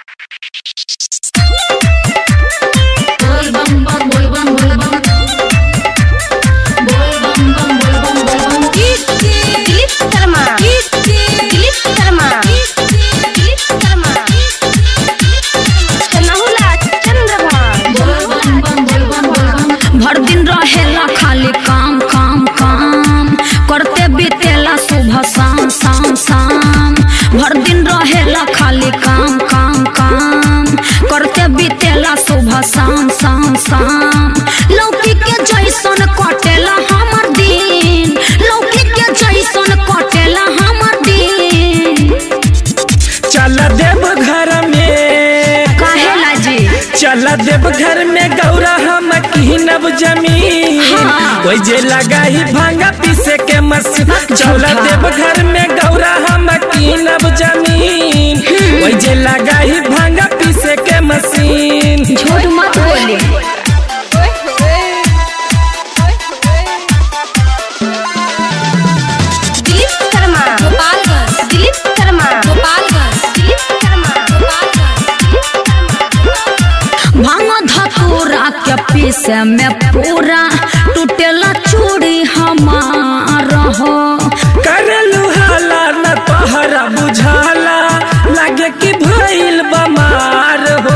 शाम शाम शाम लौकी के जैसन कटेला हमर दिन लौकी के जैसन कटेला हमर दिन चल देव घर में काहेला जी चल देव घर में गौरा हम कीनब जमीन हाँ। ओइ जे लगाई भांगा पीसे के मशीन चल देव घर में गौरा हम कीनब जमीन ओइ जे लगाई भांगा पीसे के मशीन झूठ मत बोली दिलीप शर्मा गोपालगंज दिलीप शर्मा गोपालगंज दिलीप शर्मा गोपालगंज भांग धतूरा के पीसे में पूरा टूटेला चूड़ी हमार हो करलू हाला न तोहरा बुझाला लागे कि भइल बमार हो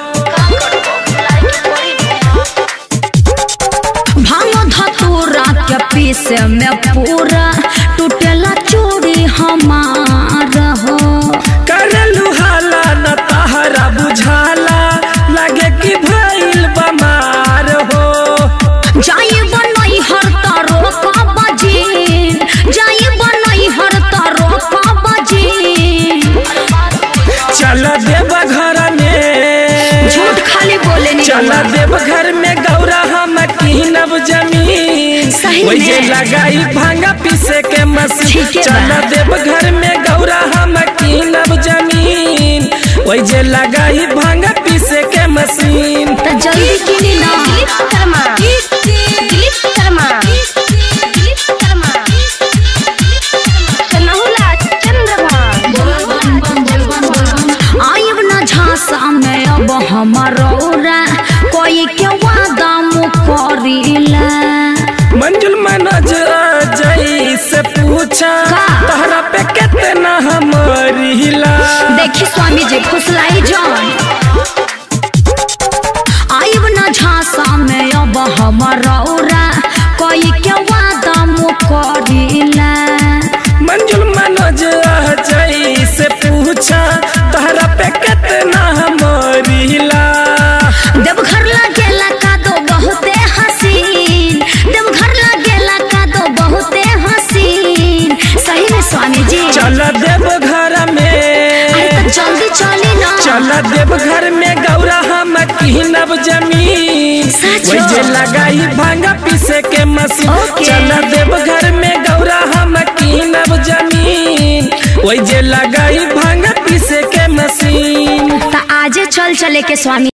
भांग धतूरा के पीसे में पूरा टूटेला चूड़ी हमार हो करलू हाला न तोहरा बुझाला लागे कि भइल बमार हो जाई बनई हर तारो का बजीन जाई बनई हर तारो का बजीन चल देव घर में झूठ खाली बोले नहीं चल देव घर में गौरा हम कीनब जमीन सही ओइ जे में। लगाई भांगा पीसे के मशीन ठीक है चल बा। देव घर में गौरा हम कीनब जमीन ओइ जे लगाई भांगा पीसे के मशीन तो जल्दी किनी ना दिलीप शर्मा दिलीप शर्मा दिलीप शर्मा सनहुला चंद्रभान आइब न झांसा में अब हमारा कोई के वादा मुकरीला मंजुल मनोज जई से पूछा का? तहरा पे कितना हमरिला देखी स्वामी जी फुसलाई जान आइब न झांसा में अब हमारा कोई के वादा मुकरीला मंजुल मनोज जई से पूछा तहरा पे कितना हमरिला देवघर लागेला का दो बहुते हसीन देवघर लागेला का दो बहुते हसीन सही में स्वामी जी चल देव घर अरे में तो जल्दी चली ना चल देव घर में गौरा हम कीनब जमीन सच वही जे हो? लगाई भांगा पीसे के मशीन ओके। चल देव घर में गौरा हम कीनब जमीन वही जे लगाई भांगा पीसे के मशीन तो आजे चल चले के स्वामी